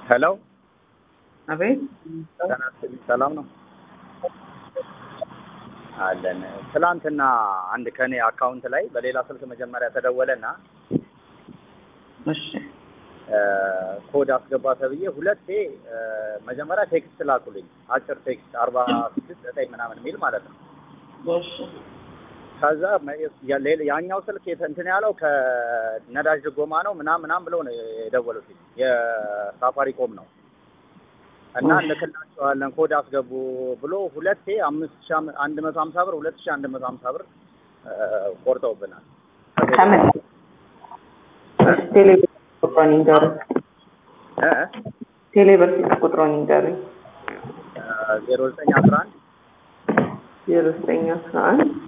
ሄሎ አቤት ጤና ይስጥልኝ። ሰላም ነው አለን። ትላንትና አንድ ከኔ አካውንት ላይ በሌላ ስልክ መጀመሪያ ተደወለና እሺ ኮድ አስገባ ተብዬ ሁለቴ መጀመሪያ ቴክስት ላኩልኝ። አጭር ቴክስት አርባ ስድስት ዘጠኝ ምናምን የሚል ማለት ነው። እሺ ከዛ ያ- ሌላ- ያኛው ስልክ የተ- እንትን ያለው ከነዳጅ ድጎማ ነው ምናምን ምናምን ብለው ነው የደወሉት። የሳፋሪኮም ነው እና እንልክላቸዋለን ኮድ አስገቡ ብሎ ሁለቴ አምስት ሺህ አም- አንድ መቶ ሀምሳ ብር ሁለት ሺህ አንድ መቶ ሀምሳ ብር እ፣ ቆርጠውብናል። ከምን ቴሌብር ቁጥሯን ይንገሩኝ። እ? ቴሌብር ስልክ ቁጥሯን ይንገሩኝ። ዜሮ ዘጠኝ አስራ አንድ ዜሮ ዘጠኝ አስራ አንድ